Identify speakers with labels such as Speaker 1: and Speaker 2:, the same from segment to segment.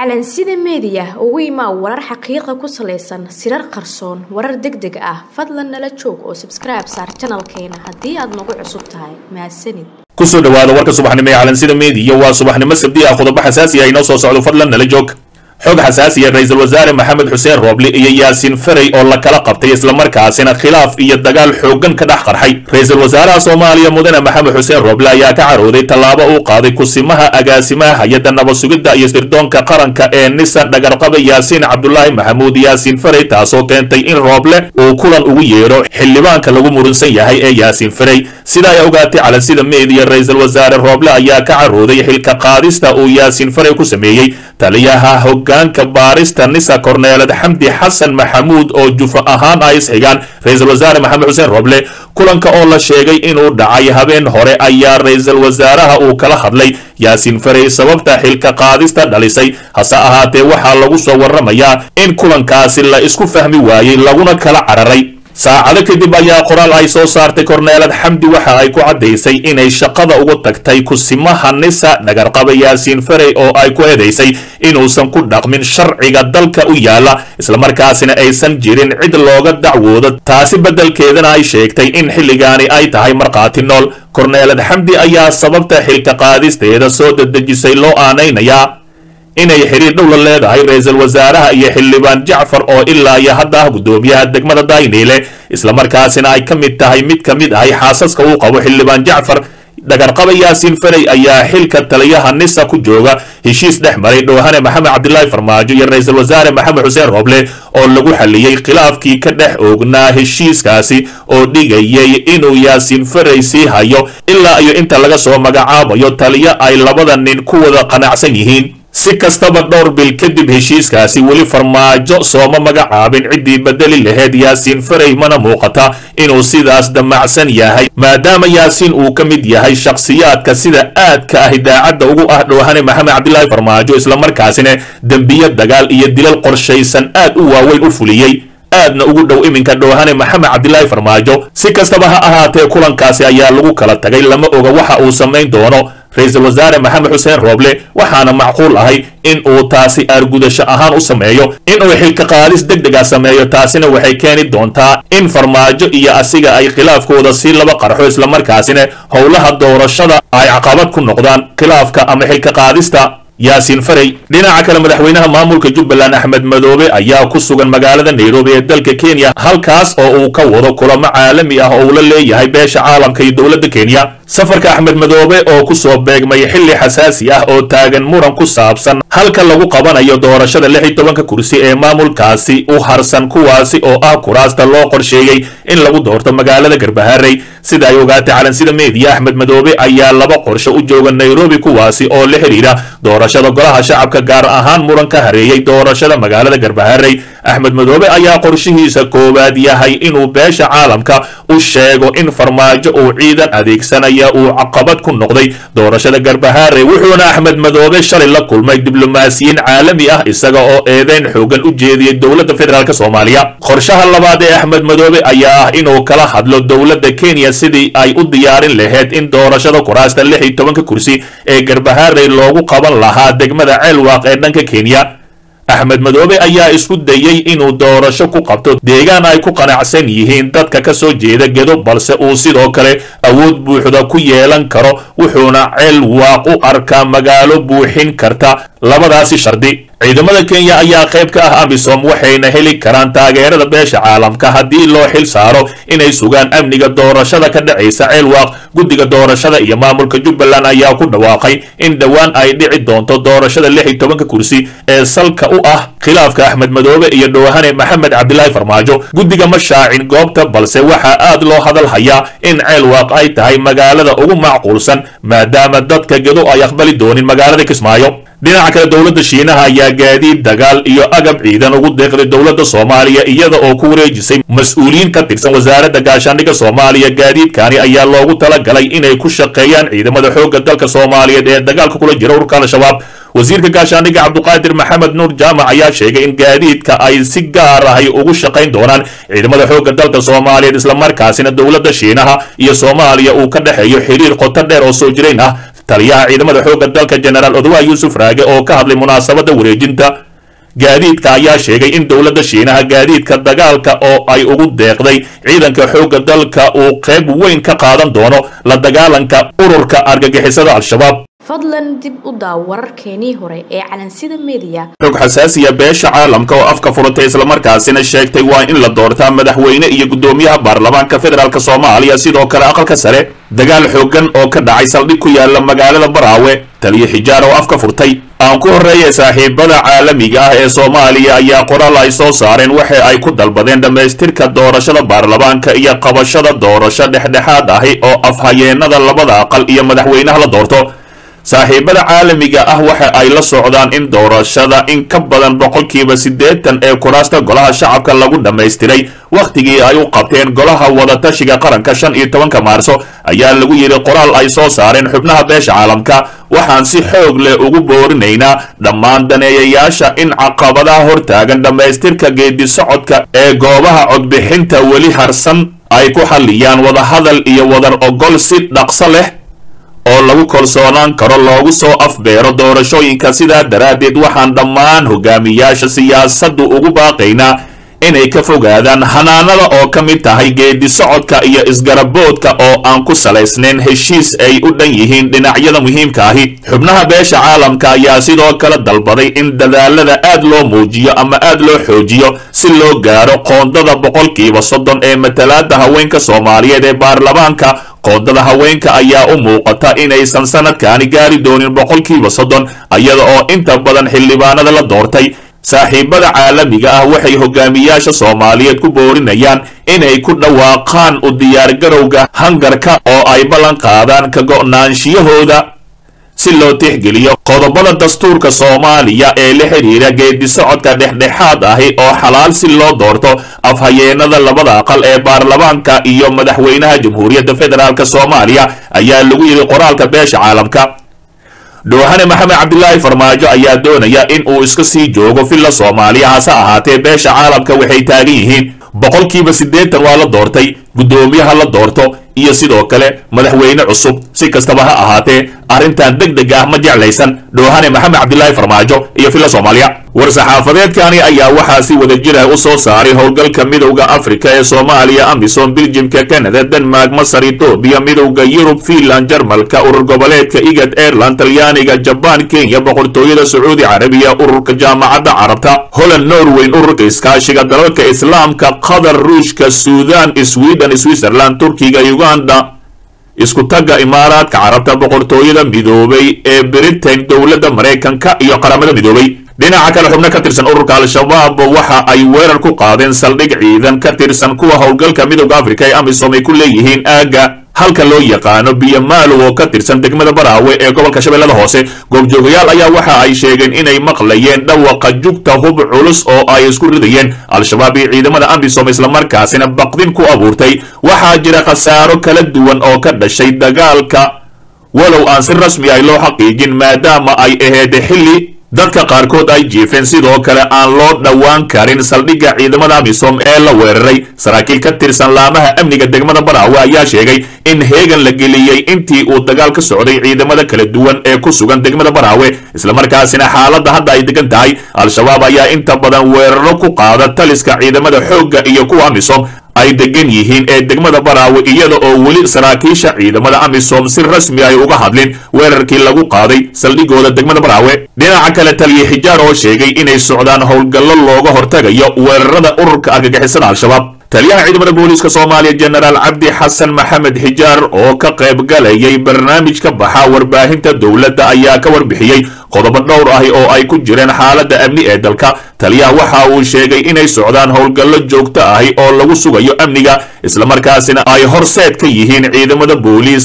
Speaker 1: calansida meediya ugu imaa warar xaqiiqa ku salaysan sirar qarsoon warar deg deg ah fadlan nala joog oo sabskribe saar janalkeena haddii aad nagu cusub tahay mahadsanid
Speaker 2: kusoo dhawaada warka subaxnimo ee calansida meediya waa subaxnimo sabdi ah qodobo xasaasi ah inoo soo socdo fadlan nala joog xog xasaasiya ra-iisul wasaare maxamed xuseen rooble iyo yaasiin ferey oo la kala qabtay islamarkaasina khilaaf iyo dagaal xooggan ka dhex qarxay ra-iisul wasaaraha soomaaliya mudane maxamed xuseen rooble ayaa ka carooday tallaabo uu qaaday kusimaha agaasimaha hay-adda nabad sugidda iyo sirdoonka qaranka ee nisan dhagarqaba yaasiin cabdulaahi maxamuud yaasiin ferey taasoo keentay in rooble uu kulan ugu yeedho xildhibaanka lagu murunsan yahay ee yaasiin ferey sida ay ogaatay calansida meediya ra-iisul wasaare rooble ayaa ka carooday xilka qaadista uu yaasiin ferey ku sameeyey taliyaha hogaanka baarista nisa korneelad xamdi xasan maxamuud oo jufa ahaan ay isxigaan ra-iisul wasaare maxamed xuseen rooble kulanka oo la sheegay inuu dhacay habeen hore ayaa ra-iisul wasaaraha uu kala hadlay yaasiin ferey sababta xilka qaadista dhalisay hase ahaatee waxaa lagu soo warramayaa in kulankaasi la isku fahmi waayey laguna kala cararay saacado kadib ayaa qoraal ay soo saartay korneelad xamdi waxa ay ku caddaysay inay shaqada ugu tagtay kusimaha nisa dhagarqaba yaasiin ferey oo ay ku eedaysay inuusan ku dhaqmin sharciga dalka u yaala islamarkaasina aysan jirin cid looga dacwoodo taasi beddelkeedana ay sheegtay in xilligaani ay tahay markhaati nool korneelad xamdi ayaa sababta xilka qaadisteeda soo dedejisay loo aanaynayaa inay xiriir dhow la leedahay ra-iisul wasaaraha iyo xildhibaan jacfar oo ilaa iyo hadda ah guddoomiyaha degmada dayniile islamarkaasina ay ka mid tahay mid ka mid ahay xaasaska uu qabo xildhibaan jacfar dhagarqaba yaasiin ferey ayaa xilka taliyaha nisa ku jooga heshiis dhex maray dhoohane maxamed cabdilaahi farmaajo iyo ra-iisul wasaare maxamed xuseen rooble oo lagu xaliyey khilaafkii ka dhex oognaa heshiiskaasi oo dhigayay inuu yaasiin ferey sii hayo ilaa iyo inta laga soo magacaabayo taliyo ay labada nin ku wada qanacsan yihiin si kastaba dhowr bil kadib heshiiskaasi weli farmaajo sooma magacaabin ciddii bedeli laheyd yaasiin ferey mana muuqata inuu sidaas damacsan yahay maadaama yaasiin uu ka mid yahay shakhsiyaadka sida aadka ah idaacadda ugu ah dhoohane maxamed cabdilaahi farmaajo islamarkaasina dembiyo dagaal iyo dilal qorshaysan aad u waaweyn u fuliyey aadna ugu dhow iminka dhoohane maxamed cabdilaahi farmaajo si kastaba ha ahaatee kulankaasi ayaa lagu kala tagay lama oga waxa uu samayn doono ra-iisul wasaare maxamed xuseen rooble waxaana macquul ahay in uu taasi aargudasho ahaan u sameeyo inuu xilka qaadis deg dega sameeyo taasina waxay keeni doontaa in farmaajo iyo asiga ay khilaafkooda si laba qarxo islamarkaasina howlaha doorashada ay caqabad ku noqdaan khilaafka ama xilka qaadista yaasiin ferey dhinaca kale madaxweynaha maamulka jubbaland axmed madoobe ayaa ku sugan magaalada nairobi ee dalka kenya halkaas oo uu ka wado kulamo caalami ah oo uu la leeyahay beesha caalamka iyo dowladda kenya safarka axmed madoobe oo ku soo beegmay xilli xasaasi ah oo taagan muran ku saabsan halka lagu qabanayo doorashada lix iyo tobanka kursi ee maamulkaasi u harsan kuwaasi oo ah kuraasta loo qorsheeyey in lagu doorto magaalada garbaharey sida ay ogaatay calansida meediya axmed madoobe ayaa laba qorshe u jooga nairobi kuwaasi oo la xidhiidha doorashada golaha shacabka gaar ahaan muran ka hareeyey doorashada magaalada garbaharey axmed madoobe ayaa qorshihiisa koowaad yahay inuu beesha caalamka u sheego in farmaajo uu ciidan adeegsanaya uu caqabad ku noqday doorashada garbaharey wuxuuna axmed madoobe shalay la kulmay diblomaasiyiin caalami ah isaga oo eedeyn xoogan u jeediyey dowladda federaalk soomaaliya qorshaha labaad ee axmed madoobe ayaa ah inuu kala hadlo dowladda kenya sidii ay u diyaarin lahayd in doorashada kuraasta lix iyo tobanka kursi ee garbaharey loogu qaban lahaa degmada ceelwaaq ee dhanka kenya axmed madoobe ayaa isku dayey inuu doorasho ku qabto deegaan ay ku qanacsan yihiin dadka ka soo jeeda gedo balse uu sidoo kale awood buuxda ku yeelan karo wuxuuna ceelwaaq u arkaa magaalo buuxin karta labadaasi shardi ciidamada kenya ayaa qayb ka ah amisom waxayna heli karaan taageerada beesha caalamka haddii loo xil saaro inay sugaan amniga doorashada ka dhacaysa ceelwaaq guddiga doorashada iyo maamulka jubbaland ayaa ku dhawaaqay in dhowaan ay dhici doonto doorashada lix iyo tobanka kursi ee salka u ah khilaafka axmed madoobe iyo dhoohane maxamed cabdilaahi farmaajo guddiga ma shaacin goobta balse waxaa aad loo hadal hayaa in ceelwaaq ay tahay magaalada ugu macquulsan maadaama dadka gedo ay aqbali doonin magaalada kismaayo dhinaca kale dowladda shiinaha ayaa gaadiid dagaal iyo agab ciidan ugu deeqday dowladda soomaaliya iyada oo ku wareejisay mas-uuliyiin ka tirsan wasaaradda gaashaandhigga soomaaliya gaadiidkani ayaa loogu talagalay inay ku shaqeeyaan ciidamada xoogga dalka soomaaliyeed ee dagaalka kula jira ururka al-shabaab wasiirka gaashaandhigga cabduqaadir maxamed nuur jaamac ayaa sheegay in gaadiidka ay si gaar ahay ugu shaqayn doonaan ciidamada xoogga dalka soomaaliyeed islamarkaasina dowladda shiinaha iyo soomaaliya uu ka dhexeeyo xiriir qoto dheer oo soo jirayn ah taliyaha ciidamada xoogga dalka jenaraal odawa yuusuf raage oo ka hadlay munaasabadda wareejinta gaadiidka ayaa sheegay in dowladda shiinaha gaadiidka dagaalka oo ay ugu deeqday ciidanka xoogga dalka uu qayb weyn ka qaadan doono la dagaalanka ururka argagixisada al-shabaab
Speaker 1: fadlan dib u daaw wararkeenii hore ee calansida mediya
Speaker 2: xog xasaasiya beesha caalamka oo afka furatay islamarkaasina sheegtay waa in la doortaa madaxweyne iyo guddoomiyaha baarlamaanka federaalk soomaaliya sidoo kale aqalka sare dagaal xoogan oo ka dhacay saldhig ku yaala magaalada baraawe taliyo xijaar oo afka furtay aan ku horreeyay saaxiibada caalamiga ah ee soomaaliya ayaa qoraal ay soo saareen waxa ay ku dalbadeen dhammaystirka doorashada baarlamaanka iyo qabashada doorasho dhexdhexaad ahi oo afhayeenada labada aqal iyo madaxweynaha la doorto saaxiibada caalamiga ah waxa ay la socdaan in doorashada in ka badan boqolkiiba siddeetan ee kuraasta golaha shacabka lagu dhammaystiray wakhtigii ay u qabteen golaha wadatashiga qaranka shan iyo tobanka maarso ayaa lagu yidhi qoraal ay soo saareen xubnaha beesha caalamka waxaan si xoog leh ugu boorinaynaa dhammaan daneeyayaasha in caqabadaha hortaagan dhammaystirka geedi socodka ee goobaha codbixinta weli harsan ay ku xalliyaan wadahadal iyo wadar ogol si dhaqso leh oo lagu kalsoonaan karo loogu soo afbeero doorashooyinka sidaa daraaddeed waxaan dhammaan hogaamiyaasha siyaasaddu ugu baaqaynaa inay ka fogaadaan hanaanada oo ka mid tahay geedi socodka iyo isgaraboodka oo aan ku salaysnayn heshiis ay u dhan yihiin dhinacyada muhiimka ahi xubnaha beesha caalamka ayaa sidoo kale dalbaday in dadaalada aad loo muujiyo ama aad loo xoojiyo si loo gaaro qoondada boqolkiiba soddon ee matalaada haweenka soomaaliyeed ee baarlamaanka qoondada haweenka ayaa u muuqata inaysan sanadkaani gaari doonin boqolkiiba soddon iyada oo inta badan xildhibaanada la doortay saaxiibada caalamiga ah waxay hogaamiyaasha soomaaliyeed ku boorinayaan inay ku dhawaaqaan u diyaargarowga hangarka oo ay ballan qaadaan ka go'naanshiyahooda si loo tixgeliyo qodobada dastuurka soomaaliya ee la xidhiira geedi socodka dhexdhexaad ahi oo xalaal si loo doorto afhayeenada labada aqal ee baarlamaanka iyo madaxweynaha jamhuuriyadda federaalk soomaaliya ayaa lagu yidhi qoraalka beesha caalamka dhoohane maxamed cabdilaahi farmaajo ayaa doonaya in uu iska sii joogo villa soomaaliya hase ahaatee beesha caalamka waxay taagan yihiin boqolkiiba siddeetan waa la doortay guddoomiyaha la doorto iyo sidoo kale madaxweyne cusub si kastaba ha ahaatee arrintan deg deg ah ma jeclaysan dhoohane maxamed cabdilaahi farmaajo iyo villa soomaaliya war-saxaafadeedkani ayaa waxaa si wadajir ah u soo saaray howlgalka midowda afrika ee soomaaliya amisom biljimka canada denmark masar etoobiya midowda yurub fiinland jarmalka urur goboleedka igad aireland talyaaniga jabaan kenya boqortooyada sacuudi carabiya ururka jaamacadda carabta holland norweyn ururka iskaashiga dalalka islaamka qatar ruushka suudan sweden switzerland turkiga uganda isku tagga imaaraadka carabta boqortooyada midoobay ee britain dowladda maraykanka iyo qaramada midoobay dhinaca kale xubno ka tirsan ururka al-shabaab waxa ay weerar ku qaadeen saldhig ciidan ka tirsan kuwa howlgalka midowda afrika ee amisom ay ku leeyihiin aagga halka loo yaqaano biyomaalow oo ka tirsan degmada baraawe ee gobolka shabeellada hoose goobjoogayaal ayaa waxa ay sheegeen inay maqlayeen dhawaqa jugta hub culus oo ay isku ridayeen al-shabaab iyo ciidamada amisom islamarkaasina baqdin ku abuurtay waxaa jira khasaaro kala duwan oo ka dhashay dagaalka walow aan si rasmi ah loo xaqiijin maadaama ay aheed xilli dadka qaarkood ay jiifeen sidoo kale aan loo dhowaan karin saldhigga ciidamada amisom ee la weeraray saraakiil ka tirsan laamaha amniga degmada baraawe ayaa sheegay in heegan la geliyey intii uu dagaal ka socday ciidamada kala duwan ee ku sugan degmada baraawe islamarkaasina xaaladda hadda ay degan tahay al-shabaab ayaa inta badan weeraro ku qaada taliska ciidamada xoogga iyo kuwa amisom ay degan yihiin ee degmada baraawe iyada oo weli saraakiisha ciidamada amisom si rasmi ay uga hadlin weerarkii lagu qaaday saldhigooda degmada baraawe dhinaca kale taliya xijaar oo sheegay inay socdaan howlgallo looga hortagayo weerarada ururka argagixisada al-shabaab taliyaha ciidamada booliiska soomaaliya jenaraal cabdi xasan maxamed xijaar oo ka qayb galayay barnaamij ka baxa warbaahinta dowladda ayaa ka warbixiyey qodobo dhowr ahi oo ay ku jireen xaaladda amni ee dalka taliyaha waxa uu sheegay inay socdaan howlgallo joogto ahi oo lagu sugayo amniga islamarkaasina ay horseed ka yihiin ciidamada booliiska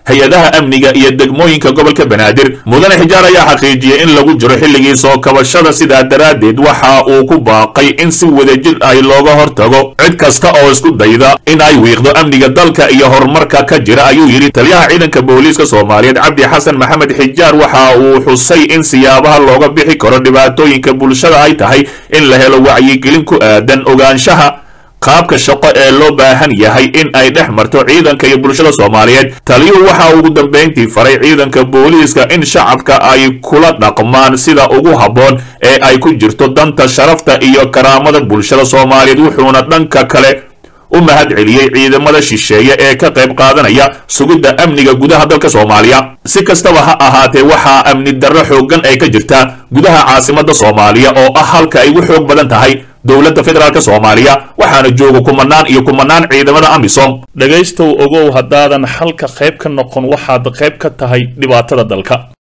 Speaker 2: hay-adaha amniga iyo degmooyinka gobolka banaadir mudane xijaar ayaa xaqiijiyey in lagu jiro xilligii soo kabashada sidaa daraaddeed waxa uu ku baaqay in si wadajir ay looga hortago cid kasta oo isku dayda in ay wiiqdo amniga dalka iyo horumarka ka jira ayuu yidhi taliyaha ciidanka booliiska soomaaliyeed cabdi xasan maxamed xijaar waxa uu xusay in siyaabaha looga bixi karo dhibaatooyinka bulshada ay tahay in la helo wacyigelin ku aadan ogaanshaha qaabka shaqo ee loo baahan yahay in ay dhex marto ciidanka iyo bulshada soomaaliyeed taliyuhu waxa ugu dambayntii faray ciidanka booliiska in shacabka ay kula dhaqmaan sida ugu habboon ee ay ku jirto danta sharafta iyo karaamada bulshada soomaaliyeed wuxuuna dhanka kale u mahad celiyey ciidamada shisheeye ee ka qayb qaadanaya sugidda amniga gudaha dalka soomaaliya si kastaba ha ahaatee waxaa amni darro xooggan ay ka jirtaa gudaha caasimadda soomaaliya oo ah halka ay ugu xoog badan tahay dowladda federaalk soomaaliya waxaana jooga kumanaan iyo kumanaan ciidamada amisom
Speaker 3: dhegaystow ogow haddaadan xalka qayb ka noqon waxaad qayb ka tahay dhibaatada dalka